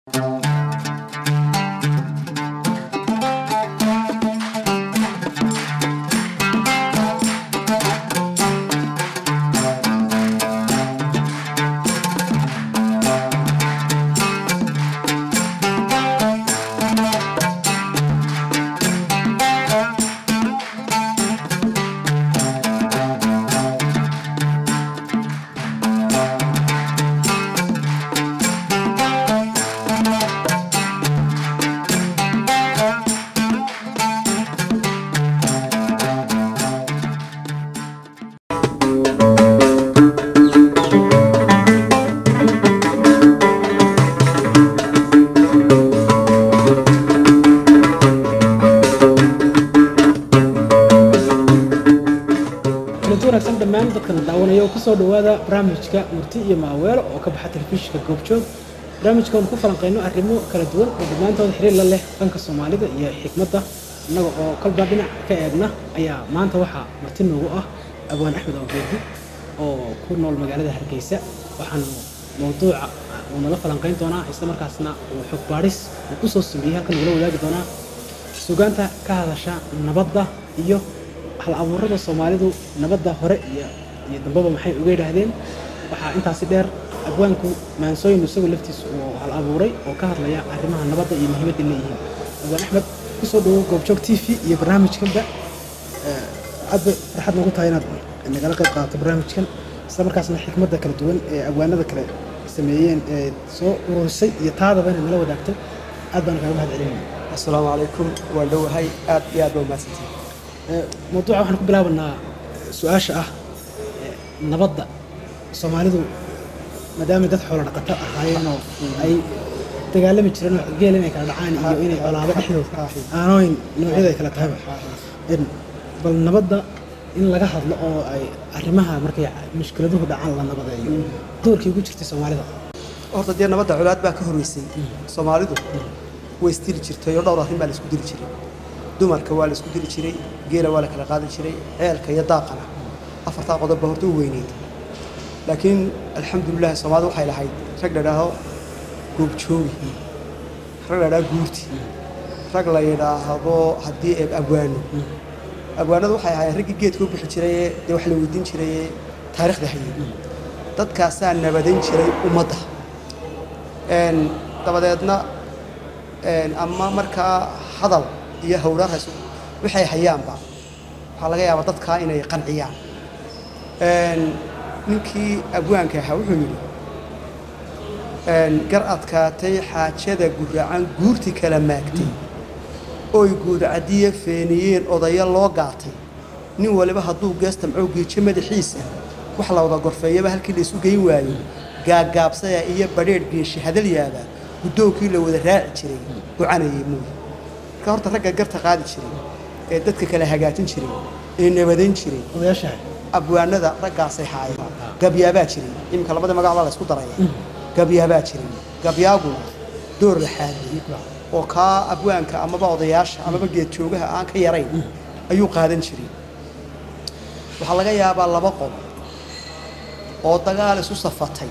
kulanti wanaagsan dhammaan dadkana daawanaya oo kusoo dhowaada barnaamijka murti iyo maaweelo oo ka baxa telefishinka goobjoog barnaamijka oon ku falanqayno arrimo kala duwan oo dhammaantooda xiriir la leh dhanka soomaalida iyo xikmadda innaga oo kolba dhinac ka eegna ayaa maanta waxaa marti noogu ah abwaan axmed awgeedi oo ku nool magaalada hargeysa waxaanu mawduuca uu nala falanqayn doonaa isla markaasna uu xog baadhis uu kusoo sameeyey halkan nagula wadaagi doonaa sugaanta ka hadasha nabadda iyo hal abuurada soomaalidu nabadda hore iyo iyo dambaba maxay uga yidhaahdeen waxaa intaasi dheer abwaanku maansooyin isagu laftiisa uu hal abuuray oo ka hadlaya arrimaha nabadda iyo muhiimadda leeyihiin abwaan axmed kusoo dhawow goobjoog t v iyo barnaamijkanba aad bay farxad nagu tahay inaad nagala qayb qaadato barnaamijkan isla markaasna xikmadda kala duwan ee abwaanada kale sameeyeen ee soo ururisay iyo taadaba inaad nala wadaagto aad baan kaaga mahad celinaya asalaamu calaykum waan dhowahay aad iyo aad baa umahadsantihin mawduuca waxaan ku bilaabanaa su-aasha ah eh, nabadda soomaalidu maadaama dad xoolo dhaqato ahaayeenoo ay dagaalami jireen oo geel inay kala dhacaan iyo inay colaado dhexdooda aanooyin noocyada ay kala tahayba En, bal nabadda in laga hadlo oo ay arrimaha markay mushkiladuhu dhacaan la nabadeeyo doorkii ugu jirtay soomaalida horta dee nabadda colaad baa ka horreysay soomaalidu way isdili jirtay oo dhowr arrin baa la isku dili jiray dumarka waa la isku dili jiray geela waa la kala qaadi jiray ceelka iyo daaqana afartaa qodob baa horta u weyneyd laakiin alxamdulilah soomaalidu waxay lahayd rag la idhaaho goobjoogi rag la idhaaho guurti rag la yidhaahdo haddii eeb abwaano abwaanadu waxay ahaayeen raggii geedka u bixi jirayee dee wax la weydiin jirayee taariikhda hayay dadkaasaa nabadayn jiray ummadda Een, dabadeedna een, ama markaa hadal iyo howlahaas waxay hayaanba waxaa laga yaabaa dadkaa inay qanciyaan Een, ninkii abwaanka ahaa wuxuu yidhi een, gar adkaatay xaajada guracan guurti kala maagtay oy guurcadiya feeniyeen odaya loo gaatay nin waliba hadduu geestamcow geejo madaxiisa wax la wada gorfeeyaba halkii la isu geyn waayo gaagaabsaya iyo badheedh geeshi hadalyaaba guddoonkii la wada raaci jiray gocanayay muuyi marka horta ragga garta qaadi jiray ee dadka kala hagaajin jiray ee nabadayn jiray odayaashaha abwaanada raggaasay haayeen gabyaabaa jiray iminka labadii magac baa la isku daraya gabyaabaa jiray gabyaaguna door la xaadiyey oo kaa abwaanka amaba odayaasha amaba geedjoogaha aan ka yarayn ayuu qaadan jiray waxaa laga yaabaa laba qodob oo dagaal isu safatay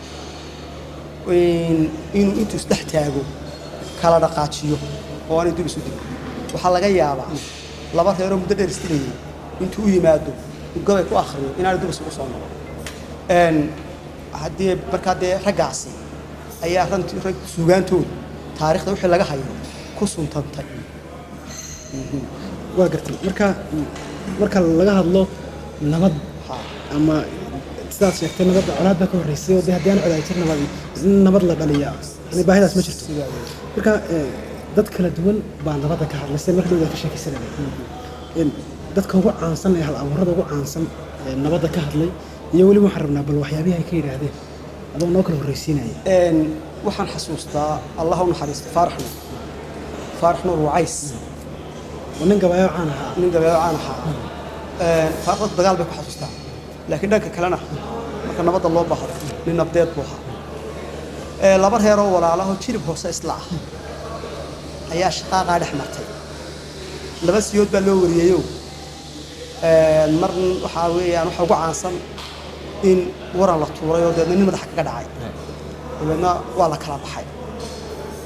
in- inuu intuu isdhex taago kala dhaqaajiyo oo aanay dib isu digin waxaa laga yaabaa laba reeroo muddo dheer isdilayay intuu u yimaado uu gabay ku akhriyo inaanay dib isugu soo noqon Een, haddii markaa dee raggaasi ayaa ranti rag suugaantooda taariikhda wixii laga hayo ku suntantay waa gartay marka marka laga hadlo nabad Ha. ama sidaad sheegtay nabadda colaad baa ka horreysay oo dee haddii aan colaad jir nabad in nabad la dhaliya yani baahidaas ma jirto Sidaa weeye. marka eh, dad kala duwan baa nabadda ka hadlay sida marka dhowda ka sheekaysanaya En, dadka ugu caansan ee hal abuurada ugu caansan ee nabadda ka hadlay iyo weliba waxaan rabnaa bal waxyaabihii ay ka yidhaahdeen adoo noo kala horreysiinaya Een, waxaan xasuustaa allah u naxariista faarax nuur faarax nuur wacays oo nin gabayo caan ahaa nin gabeelo caan ahaa Een, faarax dagaal bay ku xasuustaa laakiin dhanka kalena marka nabadda loo baahdo nin nabdeed buu ahaa Ee, laba reeroo walaalaho jirib hoose isla ah ayaa shaqaaqaa dhex martay laba siyood baa loo wariyeyo Een, mar waxaa weeyaan waxa ugu caansan in waran la tuuray oo deedna nin madaxa kaga dhacay dabeedna waa la kala baxay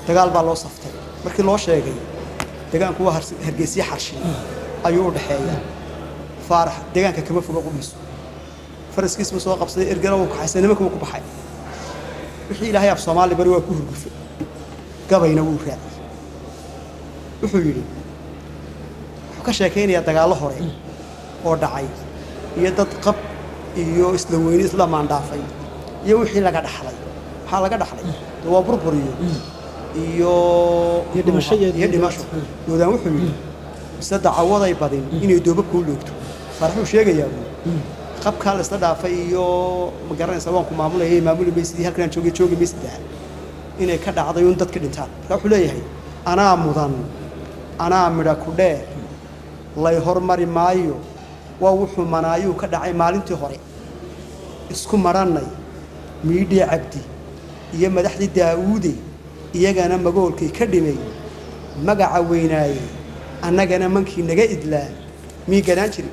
dagaal baa loo saftay markii loo sheegay degaanku waa Hars- hargeysiye xarshin ayuu u dhexeeyaa faarax degaanka kama foga qudhiisu faraskiisma soo qabsaday ergana wuu kaxaysay nimanka wuu ku baxay wixii ilaahay af soomaali bari waa ku hurgufay gabayna wuu raaciyey wuxuu yidhi wuxuu ka sheekaynayaa dagaallo hore oo dhacay iyo dad qab iyo isla weyni isla maandhaafay iyo wixii laga dhaxlay maxaa laga dhaxlay dee waa burbur iyo iyo Iyo dhimasho iyo- iyo dhimasho doodaan wuxuu yidhi mise dacawaday badin inay doobabka u loogto faaraxuu sheegayaa buu qabkaa la isla dhaafay iyo ma garanaysa waan ku maamulayay maamuli maysidii halkan aan joogay joogi maysidaa inay ka dhacday un dadka dhintaan marka wuxuu leeyahay anaa mudan anaa midha ku dheer lay hormari maayo waa wuxuu manaayuu ka dhacay maalintii hore isku marannay miidhii cabdi iyo madaxdii daa'uude iyagana magoolkay ka dhimay magaca weynaaye annagana mankii naga idlaa mii ganaan jiri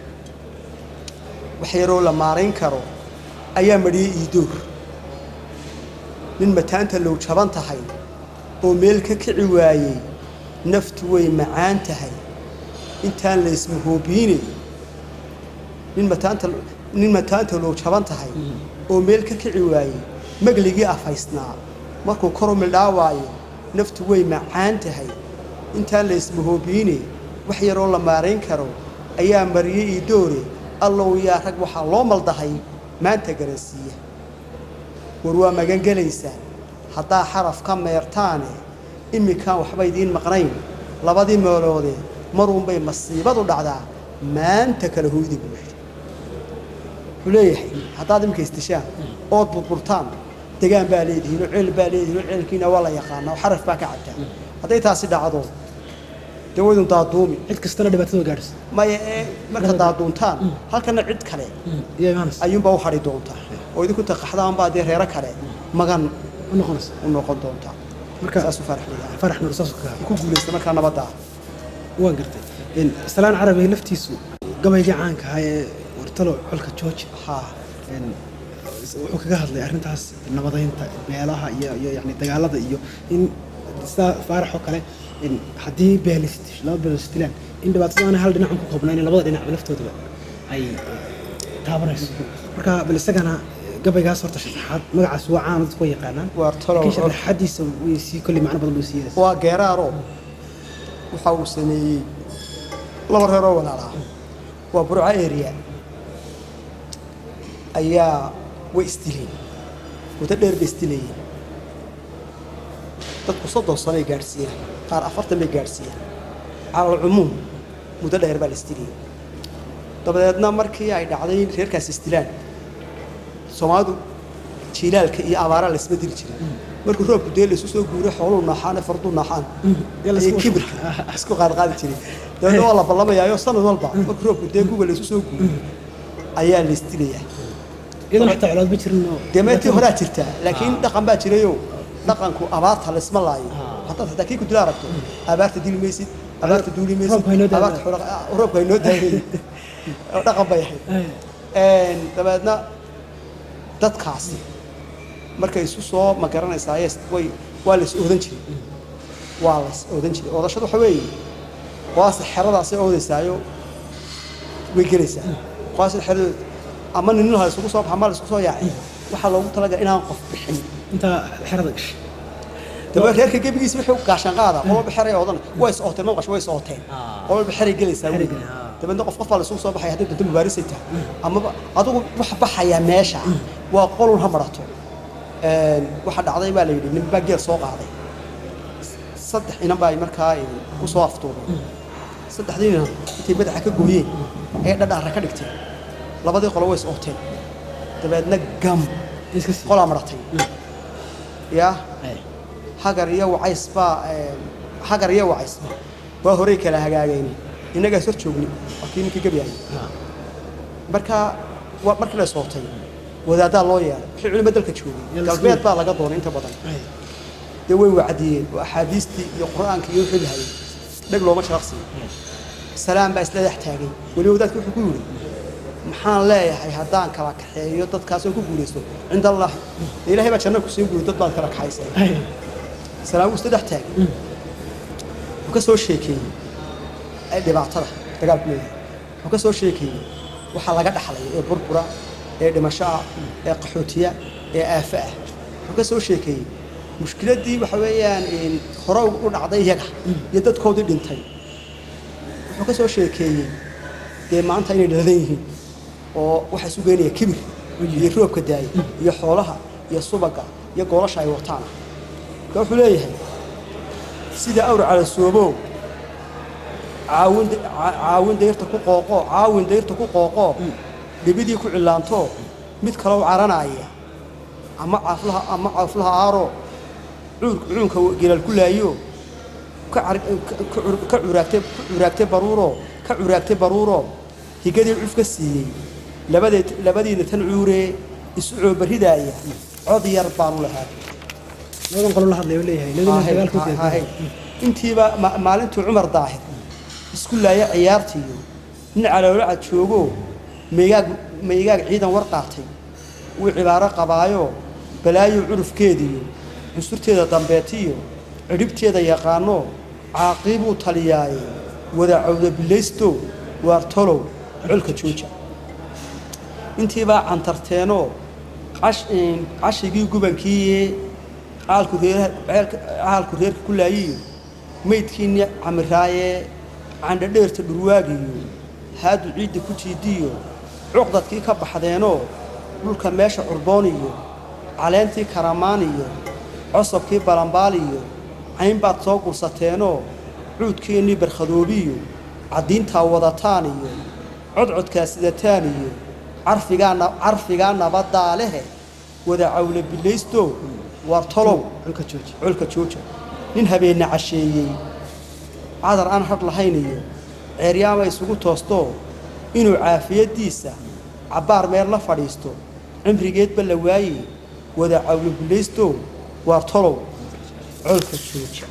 wax yaroo la maarayn karo ayaa madhiyey iidoor nin mataanta low jaban tahay oo meel ka kici waayey naftu way macaan tahay intaan la ismahoobiine nin mataanta nin mataanta low jaban tahay oo meel ka kici waayey magligii afaysnaa markuu koru mildhaawaayo naftu way macaan tahay intaan la ismahoobiine wax yaroo la maarayn karo ayaa mariyey iidoore allow yaa rag waxaa loo maldahay maanta garansiiya war waa magan gelaysaan haddaa xaraf ka meertaane imminkaan waxba idiin maqnayn labadii meeloodee maruunbay masiibadu dhacdaa maanta kala hoyda buu yidhi wuxuu leeyahay haddaad iminka istishaan ood burburtaan degaan baa leedihiin oo ceel baa leedihiin oo ceelkiina waa la yaqaanaa oo xaraf baa ka cabtaa hadday taasi dhacdo dee waydun daaduumi cid kastana dhibaatada gaadhisa maya ee marka daaduuntaan halkana cid kale iyo imaanaysa ayuunbaa u hadhi doontaa oo idinku taqaxdaanbaa dee reero kale magan u noqonaysa u noqon doontaa marka saasuu faraxlayaa farax nur saas ka ku guulaysta markaa nabadda ah waan gartay in salaan carabi laftiisu gabaygii caanka ahaa ee wartalo xolka george haa in wuxuu kaga hadlay arrintaas nabadaynta beelaha iyo iyo yani dagaalada iyo in sidaa faarax oo kale in haddii beelis laba beelis dilaan in dhibaatada aanay hal dhinac ku koobnayn labada dhinacba laftoodaba ay taabanayso marka bal isagana gabaygaas horta sharaxaad magacaas waa caan dadku way yaqaanaan Wartalo laakiin Xol- sharaxaadiisa way sii kolley macno badan buu sii yeelaysa waa geeraaro waxa uu sameeyey laba reeroo walaalaa waa burco area ayaa way isdileen muddo dheer bay isdilayeen dadku soddon sanoay gaadhsiiyeen qaar afartan bay gaadhsiiyeen calal cumuum muddo dheer baa la isdilayay dabadeedna markii ay dhacday in reerkaas isdilaan soomaalidu jiilaalka iyo abaaraa laysma dili jiray markuu roobku dee laysu soo guuray xooluu naaxaan ee farduu naaxaan Dee la ayay isku- kibirka isku qaadqaadi jiray dabeedna waa la ballamayaayo sanad walba markuu roobku dee guga laysu soo guuray ayaa la isdilayaa iyadana xitaa colaad ma jirin oo dee meetii horaa jirtaa laakiin dhaqan baa jirayoo dhaqanku abaarta laysma laayo haddaad xitaa kii ku dila aragto abaarta dili maysid abaarta duuli maysid Roobka haynoo daayo. abaarta xoolo- ah, roobka haynoo daayay oo dhaqan bay ahayd Een, dabeedna dadkaasi markay isu soo ma garanaysaa yes, way waa la is oodan jiray waa la is oodan jiray oodashadu waxa weeye qoaasta xeradaasay oodaysaayo way gelaysaa qoaasta xeradooda ama nin ha isugu soo baxa ma la isku soo yaacay waxaa loogu talagalay inaan qof bixin intaa xerada gashay dabeed reerka gebigiisa wuxuu gaashaan qaada qolba xeray oodan way is ooteen ma qasho way is ooteen Ah. qolba xeray gelaysaa Xeray wey. gelay, ah. dabeedna qof qof baa la isugu soo baxaya haddii dunta mubaarisay tahay amaba adigu wax baxaya meesha waa qolun ha marato Een, waxa dhacday baa la yidhi nin baa geel soo qaaday saddex inan baa ay markaa een, ku soo aftuubeen saddexdii inan intay madaxa ka gooyeen ayay dhadhaara ka dhigteen labadii qolo way is ooteen dabeedna gam iska sii qolaa maratay yaa Ay. hagar iyo wacays baa een, hagar iyo wacays waa horey kala hagaageen innagaas hor joogni waa kii ninkii gebyahay Ah. marka wa- markii la sootay wadaaddaa loo yeelay wixii culimo dalka Yaa joogay la galbeed isku- baa laga doonay inta badan Ay. dee way wacdiyeen oo axaadiistii iyo qur-aanka iyo wixii lahayay dheg looma sharaqsiyo salaam baa isla dhex taagay weli wadaadka wuxuu ku yidhi maxaan leeyahay haddaan kala kaxeeyo dadkaasoo ku guulaysto cinda allah dee ilaahay baa janno ku sii guuri dad baad kala kaxaysay Ay. salaan wuu isla dhex taagay wuxuu ka soo sheekeeyey ay dhibaatada dagaalku leeyahay wuxuu ka soo sheekeeyey waxaa laga dhaxlaya ee burbura ee dhimasho ah ee qaxootiya ee aafo ah wuxuu ka soo sheekeeyey mushkiladdii waxa weeyaan een, hore u dhacday iyaga iyo dadkoodii dhintay wuxuu ka soo sheekeeyey dee maanta inay dhaladan yihiin oo waxaa isu geynaya kibir iyo roobka daaya iyo xoolaha iyo subaga iyo goolasha ay wataan marka wuxuu leeyahay sida awr calasoobow caawin ca- caawin dayrta ku qooqo caawin dayrta ku qooqo dhibidii ku cillaanto mid kale u caranaya ama caaflaha ama caaflaha aaro cuur cuunka gelal ku laayo ka car- ka- ka cur- ka curaagtay ku curaagtay baruuro ka curaagtay baruuro higadii cuf ka siiyey labadeed labadiina tan cuuree isu coobarridaaya cod yar baanu lahaa labadan qolo la hadlayo leeyahay labadina Hahay, dagaalku ha- hahay. intiiba ma- maalintuu cumar daahir isku laaya ciyaartiiyo nin caloolacad joogo maygaag maygaag ciidan war qaatay wuu cibaaro qabaayo balaayo curufkeediyo cunsurteeda dambeetiyo cidhibteeda yaqaano caaqiibuu taliyaaye wada cawda bilaysto waar tolow colka jooja intiibaa cantarteenoo cash- een, cashigii gubankiiye caalku reer caalku reerka ku laayiyo maydkiinni camiraaye candhadheerta dhurwaagiyo haadu ciidda ku jiidiyo cuqdadkii ka baxdeenoo dhulka meesha curbooniyo caleentii karamaaniyo cosobkii balambaaliyo caynbaad soo gursateenoo cuudkiinnii barkhadoobiyo caddiintaa wadataan iyo codcodkaa sidataan iyo carfigaa na- carfigaa nabaddaa lehe wada cawla bilaysto waar tolow colka jooji colka jooja nin habeenna casheeyey cadar aan hadh lahayn iyo ceeryaama isugu toosto inuu caafiyaddiisa cabbaar meel la fadhiisto cimrigeedba la waaye wada cawlo bilaysto waar tolow colka jooja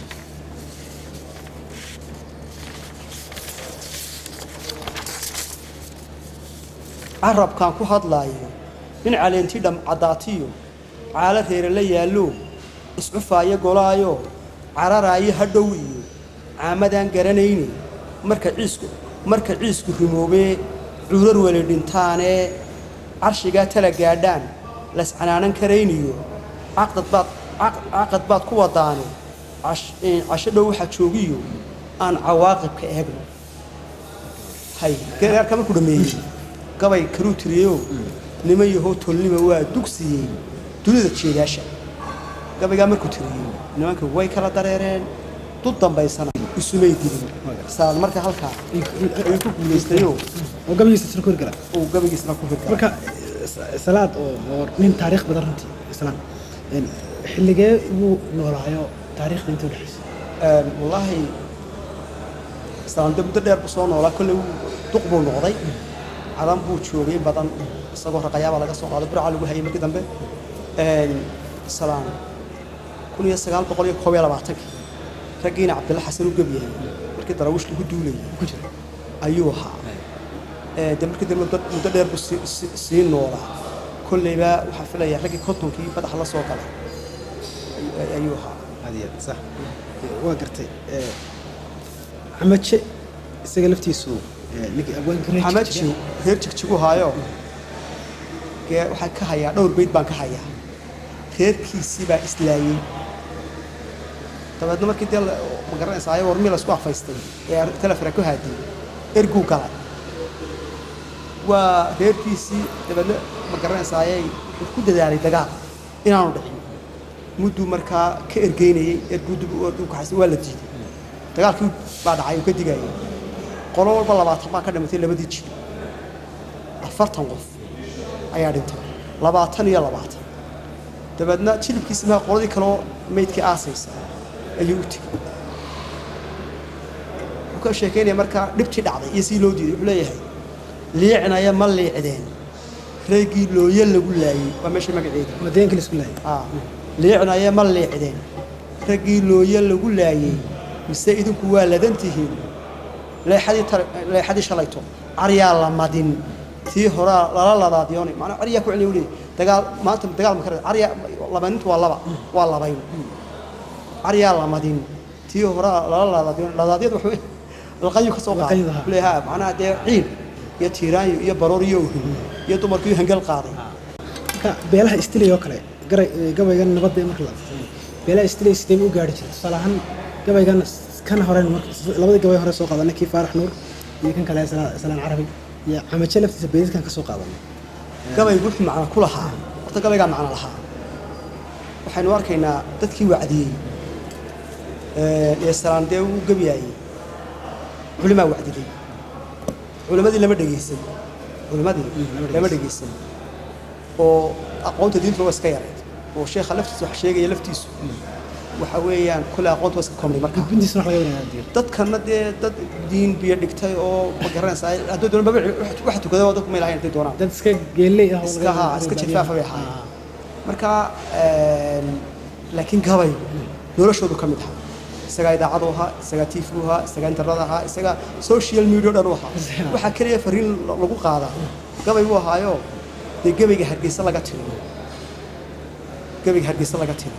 carabkaan ku hadlaayo nin caleentii dham caddaatiyo caalo reere la yaallo iscufaaya golaayo cararaayo hadhow iyo caamadaan garanayne marka ciisku marka ciisku rimoobee cuurar weli dhintaanee carshigaa tala gaadhaan lascanaanan karayniyo caqdad baad caq- caqad baad ku wadaane cash- een, casho dhow waxaa joogiyo aan cawaaqibka eegno hay gaarka markuu dhameeyey gabay karuu tiriyeyo nima yahow tolnima waa dugsiyey dunida jeedaasha gabaygaa markuu tiriyey nimanka way kala dareereen dud dambaysana isumay dilin saad marka halkaa ayuu ku guulaystayoo oo gabaygiisa isla kori kara uu gabaygiisna ku hirgalay marka s- salaad oo oo nin taariikh badan runtii islaan een, xilligee buu noolaayo taariikhda intuu dhexaysa Een, wallaahi islaamde muddo dheer buu soo noolaa kolley wuu duq buu noqday cadan buu joogay in badan isagoo raqayaaba laga soo qaaday burca lagu hayay markii dambe Een, islaam kun iyo sagaal boqol iyo koob iyo labaatankii raggiina cabdilla xasan u gebyahay markii daraawiish lagu duulayay ku jira ayuu ahaa Ee, de markii dambe muddo- muddo dheer buu sii- sii- sii noolaa kolleyba waxaa filaya raggii kontonkii madaxa la soo galay ay- ayuu ahaa hadiya sax waa gartay ee, camaje isaga laftiisu ee, ninkii abwaanka reer xamaji Jigjiga- reer jigjigu haayo gee waxaan ka hayaa dhowr beyd baan ka hayaa reerkiisii baa islaayey dabeedna markii dee la- ma garanaysaa ayagoo warmii laisku afaystay ee telefona ku haadiyey erguu galay waa reerkiisii dabeedna ma garanaysaa ayay wuxuu ku dadaalay dagaal inaanu dhicin mudduu markaa ka ergeynayey erguu dib u u kaxaysay waa la diiday dagaalkii baa dhacay uu ka digayay qolo walba labaatan baa ka dhimatay labadii jir afartan qof ayaa dhintay labaatan iyo labaatan dabeedna jilibkiisi maa qoladii kaloo meydkii aasaysa ayuu u tegey wuxuu ka sheekeynaya markaa dhibtii dhacday iyo sii loo diiday wuxuu leeyahay liicnaya ma liicdeen reegii looye lagu laayey waa meesha magaceeda waa deegaanka la isku laayay Ah, liicnaya ma liicdeen raggii looye lagu laayey mise idinku waa ladan tihiin leexadii tar- leexadii shalayto caryaa la madin tii horaa lala ladaadiyoonay macnaa caryaa ku celiya u leeyahy dagaal maanta dagaal ma kara caryaa labanintu waa laba waa labayn caryaa lamadin tii hore lala laadaadiyo laadaadyada wuxuu laqayu ka soo qaaday Laqaydu, ha. leeyaha macnaha dee ciil iyo tiiraanyo iyo baroor iyo ohin iyo dumarkii hangal qaaday marka beelaha istilay oo kale garay ee, gabaygan nabadda ee marka la beelaha istilay sidee u gaari jirta tusaale ahaan gabaygan kan hore labadii gabay hore soo qaadanay kii faarax nuur iyo kan kale Sala- salaan carabi iyo camajo laftiisa beedadkan ka soo qaadanay gabaygu wuxuu macno ku lahaa horta gabaygaa macno lahaa waxaynu arkaynaa dadkii wacdiyey ee ee salaan dee uu gabiyaayey culimaa wacdiday culimadii lama dhegaysan culimadii lama dhegaysan oo aqoonta diintu waa iska yarayd oo sheekha laftiisa wax sheegaya laftiisu waxa weeyaan kule aqoonta waa iska komnay marka guddiisna wax laga wanaagsan diir dadkana dee dad diin biyo dhigtay oo ma garanaysaa hadduu doona maba wax tukada waa dadku may lahayn hadday doonaan dad iska geeley ah oo iska laga- haa iska jifaafa bay ahaayeen marka een, laakiin gabay noloshoodu ka mid ahaa isagaa idaacadu ahaa isagaa tv u ahaa isagaa internet ahaa isagaa social media o dhan u ahaa waxaa keliya fariin la- lagu qaadaa gabay buu ahaayo dee gabayga hargeysa laga tiro gabayga hargeysa laga tiro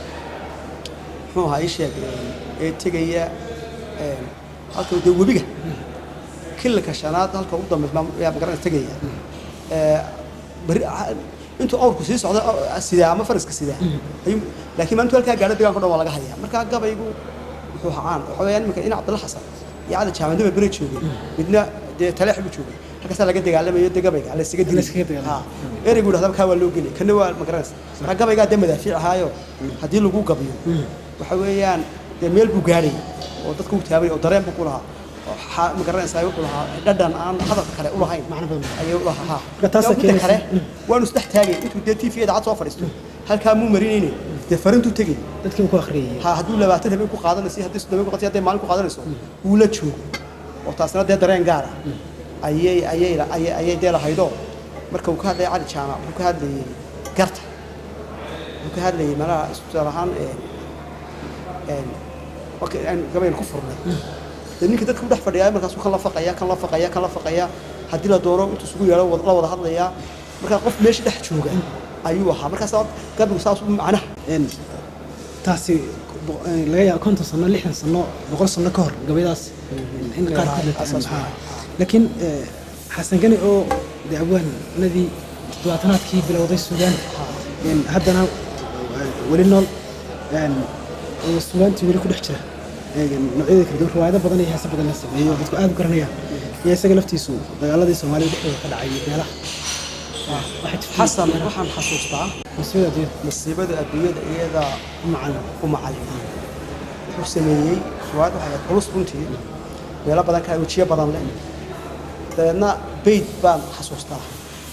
muxuu ahaa ii sheeg een, ee tegaya een, halka dee webiga kilalka shanaad halka ugu dambeys baa yaa magaranaysa tegaya ee, bari intuu awrku sii socda aw- sidaa ama faraska sidaa ayuu laakiin maalintu halkaa gaadho deegaanka o dhan waa laga hayaa marka gabaygu wuxuu hacaan waxa weeyaan iminka ina cabdalla xasan iyo cali jaamacadaba bere joogay midna dee taleex buu joogay halkaasaa laga dagaalamayo dee gabayga la isaga dilay iskaga dagaalamay. Ha. ereygu dhahdaa kaa waa loo geli kana waa ma garanaysa marka gabaygaa dee madaafiic ahaayo haddii lagu gabiyo waxa weeyaan dee meel buu gaadhay oo dadka u taabay oo dareen buu ku lahaa oo xa- ma garanaysaa wuxuu lahaa dhadhan aan hadalka kale u lahayn Macno badan. ayay u lahaa Marka taasaa midda kale keenaysa- waanu isdhex taagay intuu dee tv idaacad soo fadhiisto halkaa muu marinayne dee farintuu tegay dadkii ku akhriyay ha hadduu labaatan habeen ku qaadanayso iyo haddii soddon habeen ku qaadanayso hadday maalin ku qaadanayso wuu la joogo oo taasna dee dareen gaar ah ayay ayay ayay ayay dee lahaydoo marka uu ka hadlayay cali jaamac wuxuu ka hadlayay garta wuxuu ka hadlayay malaha tusaale ahaan een een marka aan gabayl ku furnay dee ninka dadka u dhex fadhiyaa markaasuu kan la faqaya kan la faqaya kan la faqaya haddii la doono intuu isugu yeedho wad- la wada hadlayaa markaa qof meesha dhex jooga ayuu ahaa markaas gabigu saas u macnaha een taasi bo- een laga yaabo konton sano lixdan sano boqol sano ka hor gabaydaas in qaar ka mid Asaas ah laakiin ee, xasan gani oo dee abwaanadii toddobaatanaadkii bilowday suugaanta een haddana ee, weli nool een oo suugaantii weli ku dhex jira een noocyada kala duwan riwaayado badan iyo heeso badan la sameeyey oo dadku aad u garanayaan iyo isaga laftiisu dagaaladii soomaalida dhexdooda ka dhacay iyo beelaha waxay jirtay xasan waxaan xasuustaa musiibada adduunyada masiibada adduunyada iyada u macalin u macallin wuxuu sameeyey riwaayad waxay ahayd culus runtii meelo badan ka wejiyo badan leh dabeedna beyd baan xasuustaa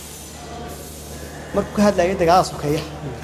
markuu ka hadlayay dagaalada sokeeya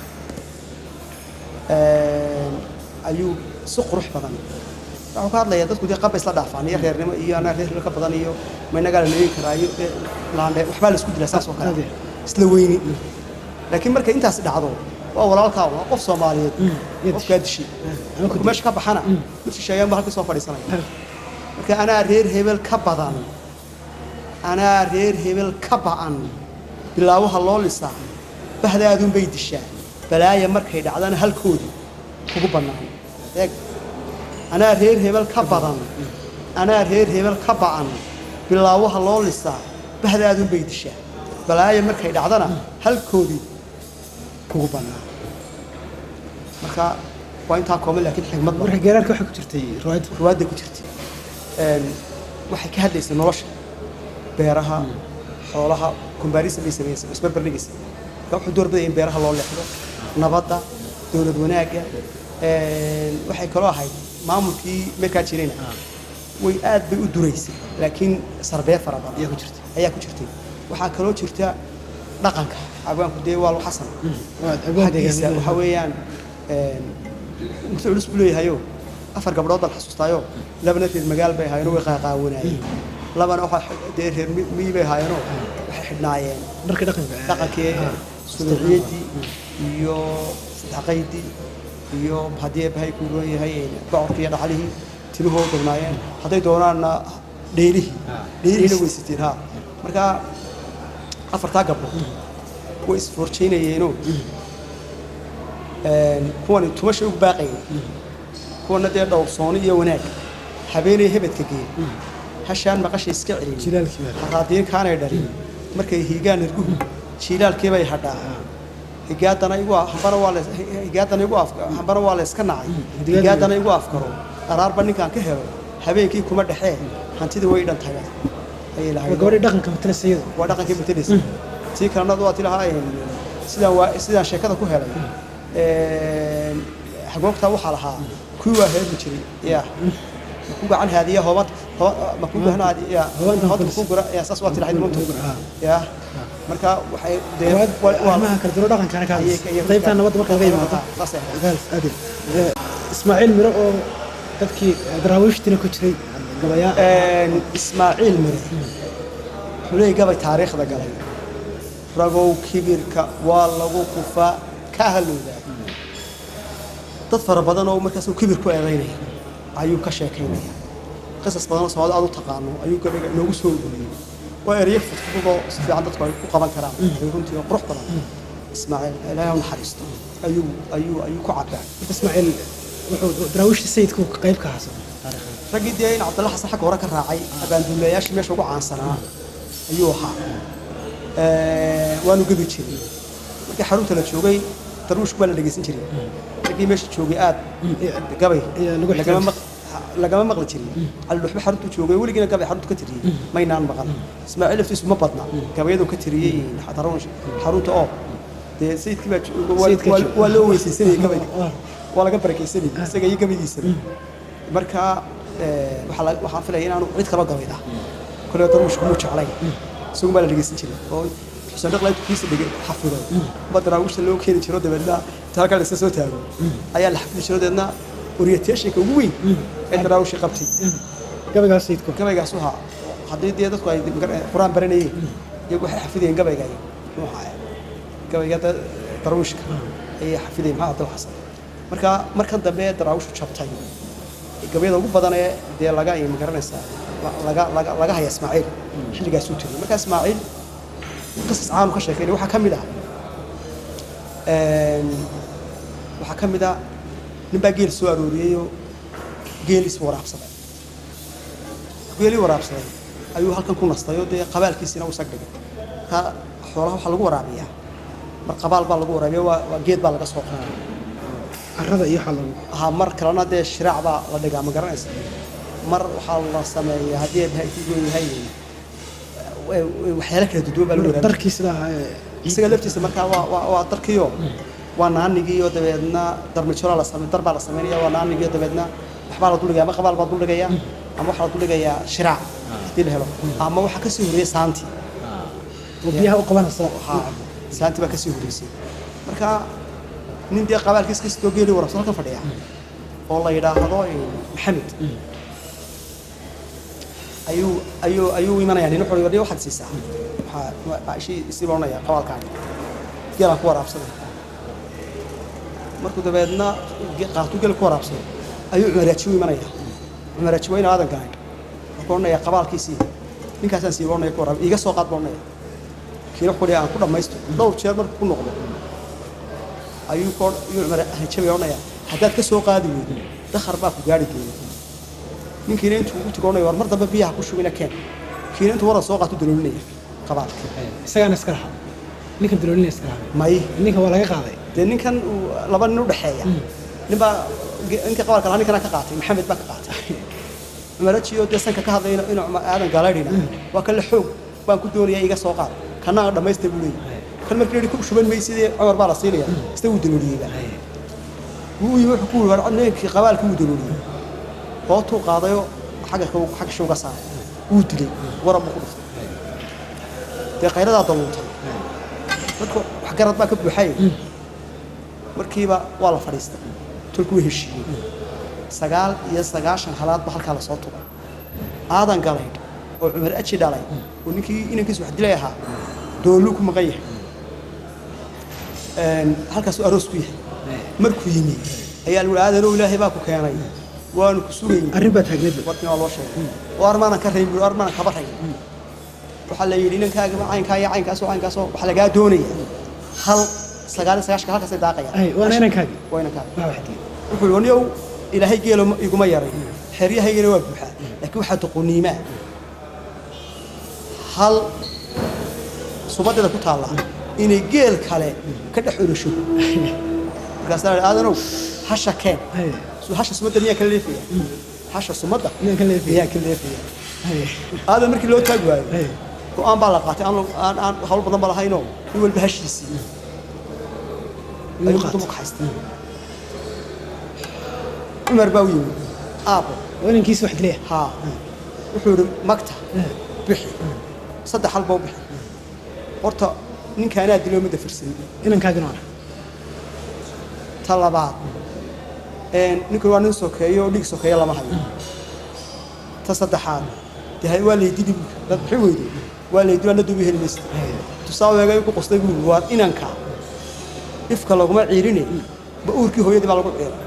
ayuu si qurux badan wuxuu ka hadlayaa dadku dee qaba isla dhaafaan iyo reernimo iyo anaa reer ka badan iyo ma inagaa la leegi karaa iyo dee laandhe waxbaa la isku dilaa saas oo kale Aad iyo isla weyni laakiin markay intaas dhacdo waa walaalkaa waa qof soomaaliyeed iyo qofkaa dishay ama ku markuu meesha ka baxana mid shisheeyaan baa halkii soo fadhiisanaya marka anaa reer hebel ka badan anaa reer hebel ka ba'an bilaawaha loo lisaa bahdaadun bay dishaa balaaya markay dhacdana halkoodii kugu bannaan eeg anaa reer hebel ka badan anaa reer hebel ka ba'an bilaawaha loo lisaa bahdaadun bay dishaa balaaya markay dhacdana halkoodii kugu bannaan marka waa intaa kooban laakiin xigmad badan marka geeraarka waxay ku jirtay riwaayaddu ruwaadda ku jirtay Een, waxay ka hadlaysay nolosha beeraha xoolaha comparison bay samaysay isbarbardhigaysa marka wuxuu doorbidaya in beeraha loo leexdo nabadda dowlad wanaagga een, waxay kaloo ahayd maamulkii markaa jirayna way aad bay u duraysay laakiin sarbee fara badan ayaa ku jirtay ayaa ku jirtay waxaa kaloo jirta dhaqanka abwaanku dee waa lu xasan waa abwaan xaggiisa deegaan waxaa weeyaan inta culus buu leeyahayo afar gabdhood baan xasuustaayo labana reer magaal bay ahaayeenoo way qaaqaawanaayeen labana waxaa dee reer mi- miyi bay ahaayeenoo waxay xidhnaayeen dharka dhaqanka dhaqankii subaciyaddii iyo sadaqaydii iyo haddii bahay ku roon yahay bocorkii iyo dhaxlihii timahoo dognaayeen hadday doonaanna dheelihii dheelihiina way siteen ha marka afartaa gabdhood way isfoorjaynayeenoo kuwani tumasha ugu baaqayeen kuwana dee dhowrsooni iyo wanaag habeenay hebedka geey hashaan maqasha iska celin jilaalkii baa haraadiin kaanay dhalin markay hiigaan irguhu jiilaalkiibay hadhaa higaadana igu hambana waa la higaadana igu af hambana waa la iska nacay Higaadana- higaadana igu afkaro qaraarba ninkaan ka helo habeenkii kuma dhexee hantida way dhan tahay ayay waa lahayd gabadhii dhaqanka matalaysa iyadu waa dhaqankii matelaysa tii kalena waa tilahaa sidaan waa sidaan sheekada ku helay een, xagoogtaa waxaa lahaa kuwii waa heermi jiray ya maku gacan haadiya hoobad hooba- maku gacan haadiya Hoobantan hoobad kulis. maku gura ya saas waa tilahayd runtu Ah. ya marka waxay dee Waa- waa- waa- arrimaha kala duwan dhaqankana ka ayay- ayay- qaybta nabadda marka laga yimaado saasay ahayd. gaals aadil Eh, ismaaciil miro oo dadkii daraawiishtina ku jiray gabayaa Een, ismaaciil mire wuxuu leeyahy gabay taariikhda galay ragow kibirka waa lagu kufaa ka halowdaa dad fara badan oo markaas uu kibir ku eedaynaya ayuu ka sheekaynaya qisas badan oo soomaalida aad u taqaano ayuu gabayga noogu soo ururiyey waa ereyo fudfudud oo si fiican dadku ay ku qaban karaan ay runtii oo qurux badan ismaaciil ilaahay ha u naxariisto ayuu ayuu ayuu ku cabaa ismaaciil wuxuu daraawiishta sayidku qayb ka hasan taariikhda raggii dee in cabdalla xasan xagga hore ka raacay abaanduulayaashii meesha ugu caansanaa ayuu ahaa Ee, waanu gebi jiray markii xarunta la joogay darwiishku baa la dhegeysan jiray raggii meesha joogay aad gabay Iyo lagu lagama ixtiraamay. maq- lagama maqli jirin cali dhuxbe xaruntu joogay weligiina gabay xaruntu ka tiriyey maynaan maqal ismaaciil laftiisu ma badna gabayadu ka tiriyey xarun- xarunta oo dee sayidkii baa jo- waa- Sayidka waa- joog- waa loo weysaysanayay gabayga Ah. waa laga barakaysanayay isaga iyo gabaydiisaba marka ee, waxaa la- waxaan filaya inaanu cid kaloo gabayda kole darwiishku muu jeclayn isagun baa la dhegeysan jiray oo xuseen dhaqla intuu kiisa dhege xafiday ba daraawiishta loo keeni jiro dabeedna inta halkaa la iska soo taago ayaa la xafidi jiro dabeedna orientationka ugu weyn ee daraawishi qabtay gabaygaas sayidku gabaygaas waxaa haddii dee dadku ay magar- qur-aan baranayeen iyagu waxay xafidayeen gabayga muxuu ahaa gabayga da- darwiishka ayay xafidayeen maxaa abdul xasan marka markan dambe daraawishu jabtay gabayada ugu badan ee dee laga ay magaranaysaa la- laga laga laga haya ismaaciil xilligaas uu tiriyay marka ismaaciil qisas caanu ka sheekeynay waxaa ka mid ah een, waxaa ka mid ah nin baa geel soo arooriyeyoo geeliis waraabsaday geelii waraabsaday ayuu halkan ku nastay oo dee qabaalkiisina u sag dhigay marka xoolaha waxaa lagu waraabiyaa mar qabaal baa lagu waraabiya waa waa geed baa laga soo qaaday carrada iyo waxaa lagu aha mar kalena dee shiraac baa la dhigaa ma garanaysa mar waxaa la sameeyaa haddii ay bahay ku yahay wa- wa- waxyaalo kala duduwan baa lagu waraabiya darkii sida ahaa ee isaga laftiisa markaa waa waa waa darkiyo waa naanigiiyo dabeedna darmijolo la samey dar baa la sameynaya waa naanigiyo dabeedna waxbaa la duldhigaya ama qabaal baa duldhigaya ama waxaa la duldhigayaa shiraac haddii la helo ama waxaa kasii horreeyay saantii oo biyaha u qabanaysa waxaa saantii baa kasii horreysay marka nin dee qabaalkiis kastoo geeli warabsan halkan fadhiya oo la yidhaahdo eh, maxamed ayuu ayuu ayuu imanaya nin wuxuu yidhi waxaad siisaa waxaa waa ishii isii loonaya qabaalkaaga geelaan ku waraabsaday markuu dabeedna ge- qaatuu geel ku waraabsaday ayuu cumaraaji u imanaya cumaraaji waa in aadan garan wuxuu odhanaya qabaalkiisii ninkaasaan sii loonaya ku waraab iiga soo qaad baa odhanaya kiina wuxuu dhihi aan ku dhammaysto dhowr jeer markuu ku noqdo ayuu ko ayuu cumar hanjabay odhanaya haddaad ka soo qaadi weydo dakhar baa ku gaari geeya ninkiina intuu ugu tigo odhanaya war mar dambe biyaha ku shubina keen kiina intuu waran soo qaato daloolinaya qabaalka isagaana iska lahaa ninkan daloolina iska lahaa may ninkan waa laga qaaday dee ninkan uu laba nin u dhexeeya ninbaa ge- ninka qabaalka lahaa ninkana ka qaatay maxamed baa ka qaatay cumarajiyo dee sanka ka hadlay inuu inuu aadan gaalaydhina waa kan la xoog baan ku doonaya iga soo qaad kana aan dhammaystay buu leeyahay kan markii la yidhi ku shuban maysidee cumar baa la siinaya isna wuu dalooliyeyba wuu yimi wuxuu ku yidhi war ninkii qabaalka wuu dalooliyey hootuu qaadayo xagga ka xagga shuga saaray wuu dilay warab buu ku dhuftay dee qayradaa daluuntay dadku wax garad baa ka buuxay markiiba waa la fadhiistay tolku way heshiiyey sagaal iyo sagaashan halaadba halkaa lasoo tugay aadan galay oo cumar aji dhalay oo ninkii inankiisu wax dilay ahaa dooluu ku maqan yahay Een, halkaasuu aroos ku yahay markuu yimi ayaa la yihi aadanow ilaahay baa ku keenay waanu ku sugayn arrin baa taagneed warkii waa loo sheegay oo armaanan ka rayn buu armaanan kaba rayn waxaa la yidhi inankaaga caynkaa iyo caynkaasoo caynkaasoo waxaa lagaa doonaya hal sagaal iyo sagaashanka halkaasay daaqayaan ay waana inankaagii waa inankaaga waa waxdii wuxuu yidhi waniow ilaahay geelo ma- iguma yaray xeryahaygana waa buuxaa laakiin waxaa doqoniimaa hal subadeeda ku taalla inay geel kale ka dhex orasho markaasaa la aadanow hasha keen Haye. Su- hasha sumadda miyaa ka leefaya hasha sumadda Miyaan ka leefaya? miyaa ka leefaya Haye. aadan markii loo taagi waayo Haye. go-aan baa la qaatay aan aan aan hawl badan ba lahaynoo in walba hashiisii Inuu ayuu qaato. dumar ka haystay cumar baa u yimi aabo waa inankiisa wax dilaya haa wuxuu yidhi magta bixi saddex hal baa u bixi horta ninkaanaa diloo midda firsan inankaagina waa ta labaad een, ninku waa nin sokeeyo oo dhig sokeeyo lama hayo ta saddexaad dee hay- waa laydili buuri dad bixi weyde waa laydili ana duubi heli maysa tusaaweega ku qostay buuri waa inanka ifka laguma ciirine ba uurkii hooyadii baa lagu ciira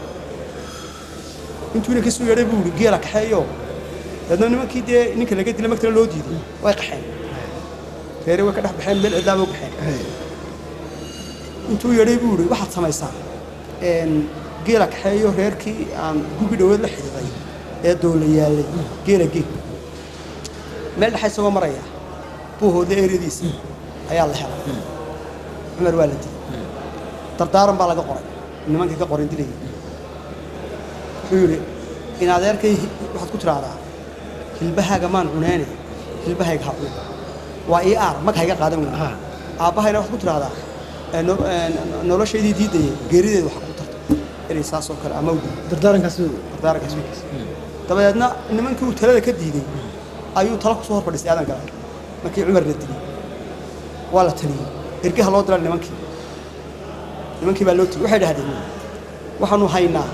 intuu inanka isu yeedhay buuri geela kaxeeyo dadna nimankii dee ninka laga dila magtana loo diiday way qaxeen reere way ka dhex baxeen meel cidlaaba u baxeen intuu yeedhay buu yidhi waxaad samaysaa een, geela kaxeeyo reerkii aan gubi dhoweed la xidhiiday ee dowla yaallay geela geeg meel dhexa isagoo maraya buuhoodla eeradiisa ayaa la helay cumar waa la dilay dardaaran baa laga qoray nimankii ka qoran dilayay wuxuu yidhi in adeerkay hi- waxaad ku tidhaahdaa hilbahaaga maan cuneene hilbahayga ha cun waa ii aar mag hayga qaadan weyn Ha. aabbahayna waxaad ku tidhaahdaa ee no- ee noloshaydii diidayay geerideeda waxa ku tarta inay saas oo kale ama u dil dardaarankaas dardaarankaas wiilkiis dabadeedna nimankii uu talada ka diiday ayuu talo kusoo hor fadhiistay aadan galaal markii cumar la dilay waa la taliyey ergaha loo diray nimankii nimankii baa loo tiyey waxay dhahdeen waxaanu haynaa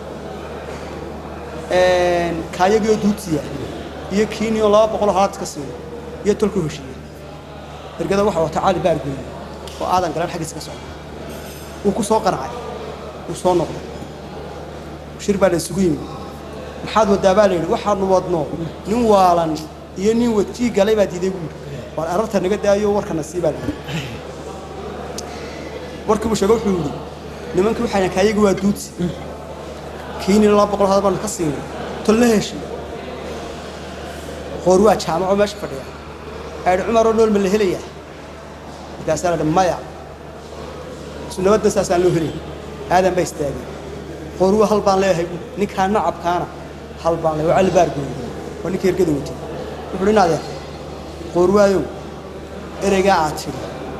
een, kaayagii duudsiya iyo kiinio laba boqol oo halaad iska siiyo iyo tolku heshiiye ergada waxa wata cali baargooye oo aadan galaan xaggiisa ka socda wuu ku soo qancay wuu soo noqday shir baa la isugu yimi maxaad wadaa baa la yidhi waxaanu wadno nin waalan iyo nin wadjii galay baa diiday buu yidhi waar ararta naga daayo warkana sii baa la yidhi warkii buu sheege wuxuu yidhi nimankii waxayna kaayagi waa duudsi kiini laba boqol hadal baanu ka siinay tolna heshiy qoor waa jaamaco meesha fadhiya ayidhi cumaroo nool ma la helayaa markaasaa la yidhi maya su nabadda saasaan loo helay aadan baa istaagay qoruwa hal baan leeyahay bu ninkaa nacabkaana hal baan leeyahay waa cali baargooy waa ninka ergada watay wuxuu dhi adeer qoruwaayow ereygaa aad tidhi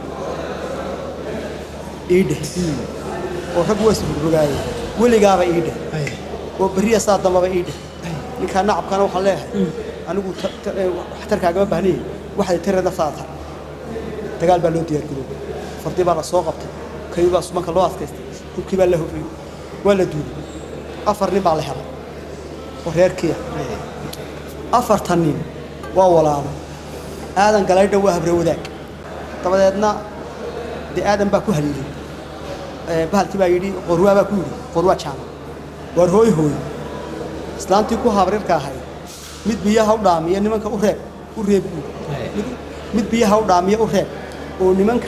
ii dheh oo rag waa isburbugaayay weligaaba ii dheh Haye. oo berriya saa dambaba ii dheh ninkaa nacabkaana waxaan leeyahay anigu ta- ta- ee, waxtarkaagama bahnayay waxay tare naftaada tar dagaal baa loo diyaargaroobay fardi baa la soo qabtay kayu baa sumanka loo adkaystay hubkii baa la hofayey waa la duulay afar nin baa la helay oo reerkiya afartan nin waa walaalo aadan galaydha waa habre wadaag dabadeedna dee aadan baa ku haliilay Ee, bahalkii baa yidhi qorwaa baa ku yidhi qorwaa jaamac waar hooy hooy islaantii ku habrirka ahayd mid biyaha u dhaamiya nimanka u reeb u reeb buur Mid- mid biyaha u dhaamiya u reeb oo nimanka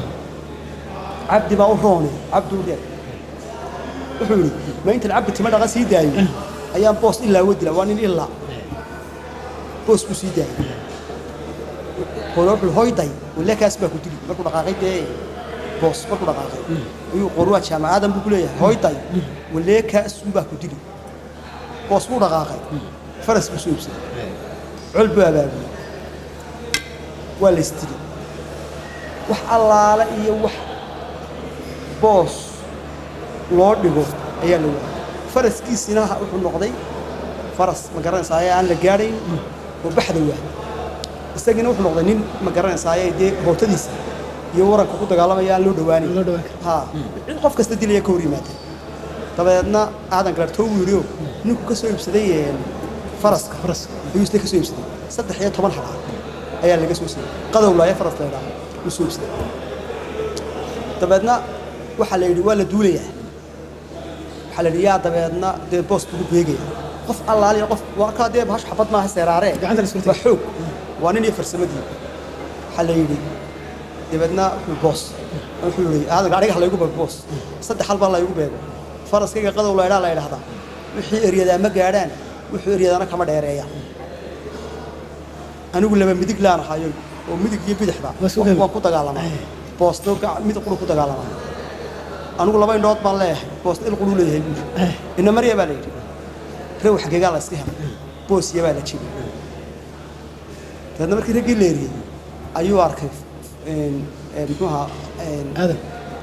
cabdi baa u roone cabdi u reeb wuxuu yidhi ma intan cabdi tima dhaqa sii daayo ayaan boos ilaa wadila waa nin ilaa boos buu sii daayay qoro wuxuu hoyday waleekaas baa ku dili markuu dhaqaaqay dee boos markuu dhaqaaqay ayuu qoruwaa jaamacadan buu ku leeyahay hoyday waleekaas baa ku dili boos buu dhaqaaqay faras buu soo iibsaday col buu abaabulay waa la isdili wax allaale iyo wax boos loo dhigo ayaa la waayay faraskiisina ha- wuxuu noqday faras ma garanaysaayee aan la gaadhayn oo baxda waay isagiina wuxuu noqday nin ma garanaysaaye dee hootadiisa iyo waranka ku dagaalamaya aan loo dhawaanin loo dhawaan karo. ha cid qof kasta dilaya ka hor yimaada dabadeedna aadan galartoo buu yidhi oo ninku ka soo iibsaday een, faraska Faraska. ayuu isna ka soo iibsaday saddex iyo toban halaad ayaa laga soo siiyey qadowlaayo faras la idhaahdo uu soo iibsaday dabeedna waxaa la yidhi waa la duulayaa waxaa la yidhi yaa dabeedna dee boos lagu beegaya qof allaaliya qof waa kaa dee bahash xabad maaha seeraaree Gacanta la isku waa xoog waa nin iyo farsamadii waxaa la yidhi dabeedna wuxuu boos wuxuu yidhi aadan gaadhiga ha laygu beego boos saddex hal baa laygu beego faraskayga qadow la idhaa la idhahdaa wixii eryadaa ma gaadhaan wuxuu eryadana kama dheereeyaan anigu laba midig laan ahayo oo midig iyo bidixba Waa isku qayb. waan ku dagaalamaa boosto gac- mid quru ku dagaalamaa anigu laba indhood baan leeyahay boosto il quru leeyahay buuri ina marya baa la yidhi rew xageegaa la iska helay boosiya baa la jibay dabeedna markii raggii la eriyey ayuu arkay een, een, muxuu ahaa een, aadan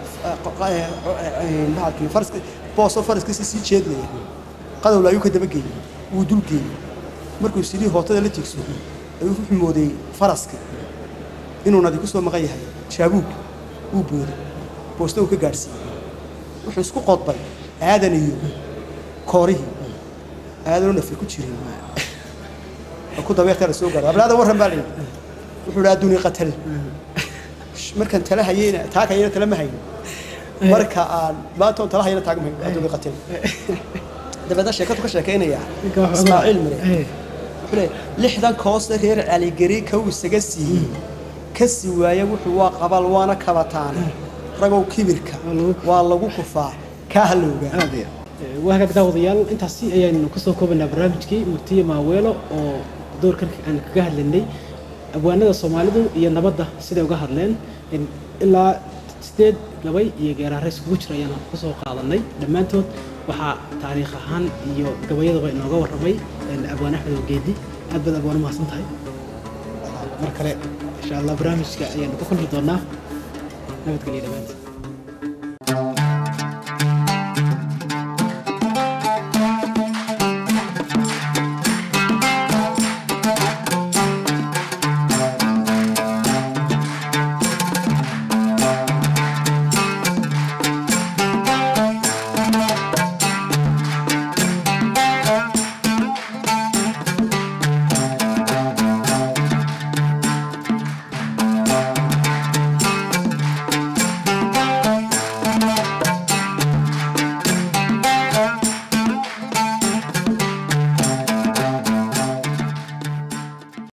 bahalkii faraska boosoo faraskiisa sii jeedlaya qadowla ayuu ka daba geeyey wuu dul geeyey markuu sidii hootada la tiigso ayuu wuxuu moodeeyey faraska inuu nadi ku soo maqan yahay jaabuug wuu booday boosto uu ka gaadhsiiyey wuxuu isku qodbay aadan iyo koorihii aadanoo nafi ku jirin oo ku dabeertaa la soo gaadhay ablaada warran baa la yidhi wuxuu idhi adduuni qatal markaan tala hayeyna taag hayeyna tala ma hayn marka aan maanta oon tala hayeyna taag ma hayn adduuni qatal dabeedna sheekadu ka sheekaynayaa Ninka wax ismaaciil ogaa. mire Eh. wuxuu leeyahay lixdan koosta reer caligeri kow isaga siiyey ka sii waaya wuxuu waa qabal waana kabataane ragow kibirka Waa lagu- waa lagu kufaa kaa halowgaa aad iyo aad. waa hagaag daawadayaal intaasi ayaynu kasoo koobaynaa barnaamijkii murtiye maaweelo oo doorkan aan kaga hadlaynay abwaanada soomaalidu iyo nabadda siday uga hadleen in ilaa sideed gabay iyo geeraare iskugu jira ayaan kusoo qaadanay dhammaantood waxaa taariikh ahaan iyo gabayadaba inooga warramay een, abwaan axmed ogeedi aad baad abwaan u mahadsan tahay mar kale insha allah barnaamijka ayaanu ku kulmi doonaa nabadgelyo dhammaantiin